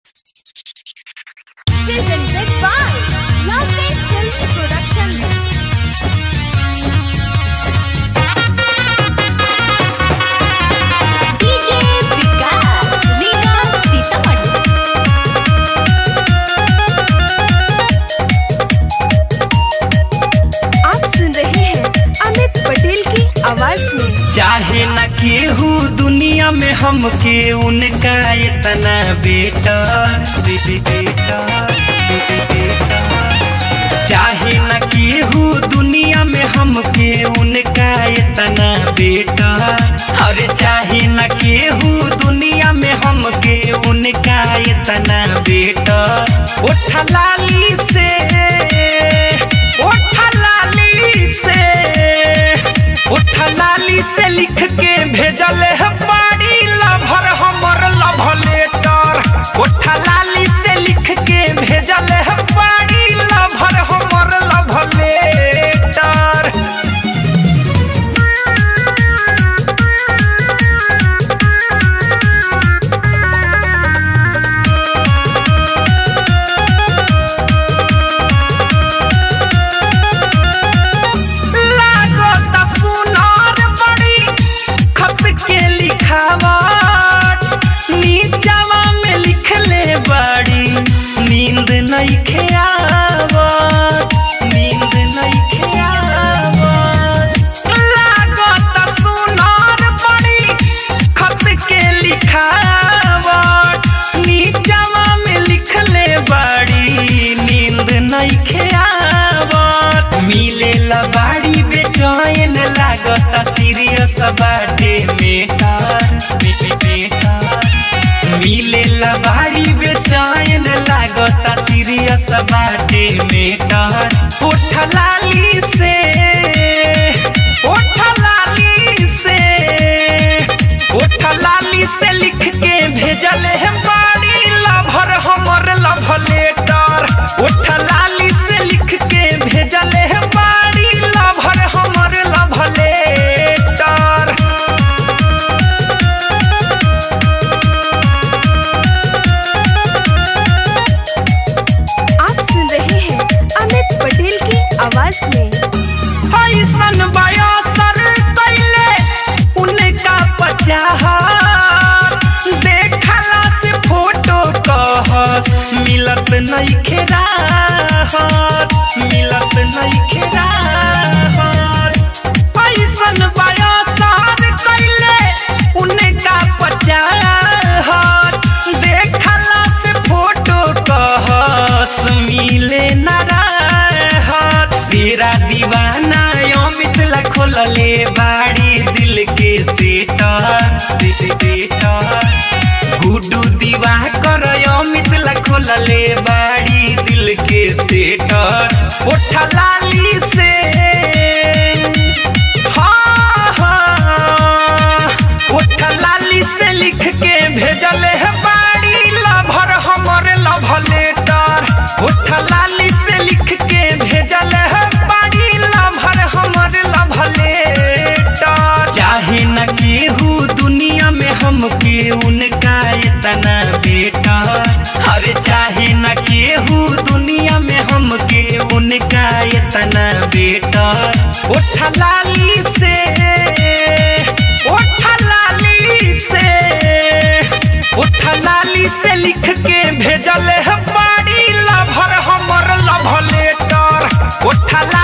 presented by Lovely Films Production. DJ Vikas, Lina Sitaman. आप सुन रहे हैं अमित पटेल की आवाज में चाहे न केहू दुनिया में हमके उनका इतना बेटा बे- बे- बेटा बे- बे- बेटा चाहे न केहू दुनिया में हमके उनका इतना बेटा अरे चाहे न केहू दुनिया में हमके उनका इतना बेटा उठा लाली से उठा लाली से उठा लाली से लिख के भेजल है बाड़ी लभर हमर लभ लेटर उठा लाली से लिख के भेजल है बाड़ी लभर हमर लभ लेटर लागत सुनार बड़ी खत के लिखावट नीचवा में लिखले बड़ी नींद नहीं खेआवत नींद नहीं खेआवत लागत सुनार बड़ी खत के लिखावट नीचवा में लिखले बड़ी नींद नहीं खेआवत मिले बाड़ी बेचैन लागत सीरियस बाटे मेटर मिले बाड़ी बेचैन लागत सीरियस बाटे मेटर उठ लाली से उठ लाली से उठ लाली से लिख के भेजल है बाड़ी लभर हमर लभ लेटर उठ लाली से लिख के भेजल है बाड़ी लभर हमर लभ लेटर आप सुन रहे हैं अमित पटेल की आवाज में ऐसन बयासर कैले उनका पचाहत देखला से फोटो कहस मिलत नहीं खेराहत मिलत नहीं खेराहत ऐसन बयासर कैले उनका पचाहत देखला से फोटो कहस मिले न रहत सेरा दीवाना अमित ला खोलले बाड़ी दिल के सेटर गुडू दीवा कर अमित ला खोलले बाड़ी दिल के सेटर उठा लाली से हाँ, हाँ, उठा लाली से लिख के भेजल है बाड़ी लभर हमर लभ लेटर उठा लाली से लिख के भेजल है बाड़ी लभर हमर लभ लेटर चाहे न केहू दुनिया में हमके उनका इतना बेटा अरे चाहे न केहू दुनिया में हमके उनका इतना बेटा उठा लाली से उठा लाली से उठा लाली से लिख के भेजल है बाड़ी लभर हमर लभ लेटर उठा